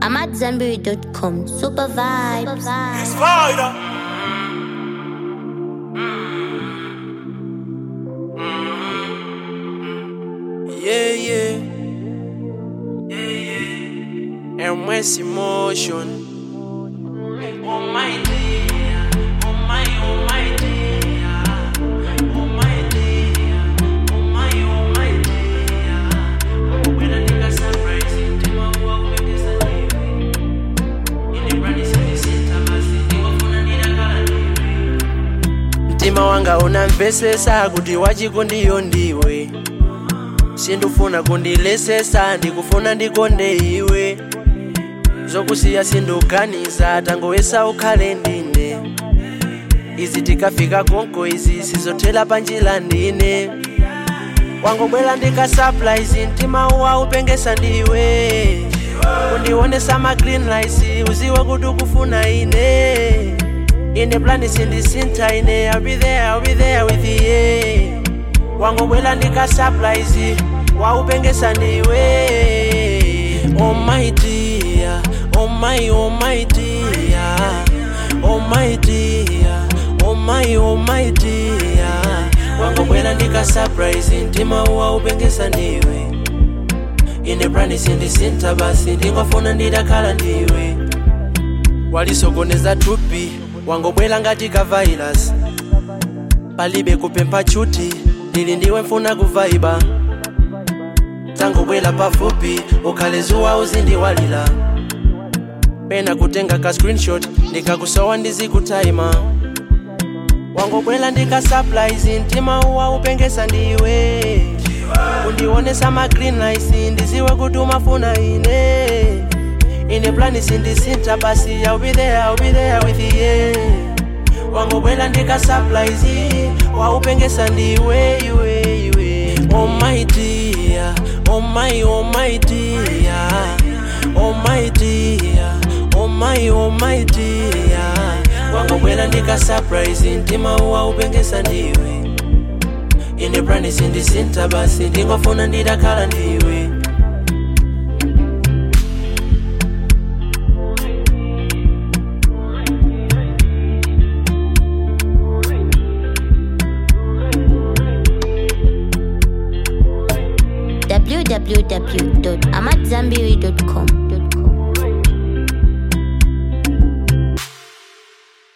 I'm at Zenberry.com. Super vibes. Spider. Yeah, yeah. Yeah, yeah. And where's emotion? Oh my dear, oh my, oh my dear, oh my dear, oh my, oh my dear. When I think I surprise it, you know what we can say. Ile brand is in the center, basi ndingofuna ndidakala ndiwe. mtima wanga unamvesesa kuti wachiko ndiyo ndiwe sindufuna kundilesesa ndikufuna ndikonde iwe zokusiya sinduganiza tangowesa ukhale ndine izi tikafika konko izi sizothela panjila ndine wangobwela ndikasurprise mtima uwa upengesa ndiwe kundionesa ma green lights uziwe kuti ukufuna ine ine plani sindisintha ine I'll be there, I'll be there with you wangobwela ndikasurprise waupengesa ndiwe oh my dear oh my oh my dear oh my dear oh my oh my dear wangobwela ndikasurprise mtima waupengesa ndiwe ine plani sindisintha basi ndingofuna ndidakhala ndiwe walisokoneza thupi wangobwela ngati ka virus palibe kupempha chuti ndili ndiwe mfuna kuvaiba tangobwela pafupi ukhale zuwa uzindiwalira pena kutenga ka screenshot ndikakusowa ndizikutaima wangobwela ndikasurprise mtima uwa upengesa ndiwe kundionesa ma green lights ndiziwe kuti umafuna ine ine plani sindisintha basi I'll be there, I'll be there with you wangobwela ndikasurprise waupengesa ndiwe iwe iwe oh my dear oh my oh my dear oh my dear oh my oh my dear wangobwela ndikasurprise mtima waupengesa ndiwe ine plani sindisintha basi ndingofuna ndidakhala ndiwe www.amatzambiri.com.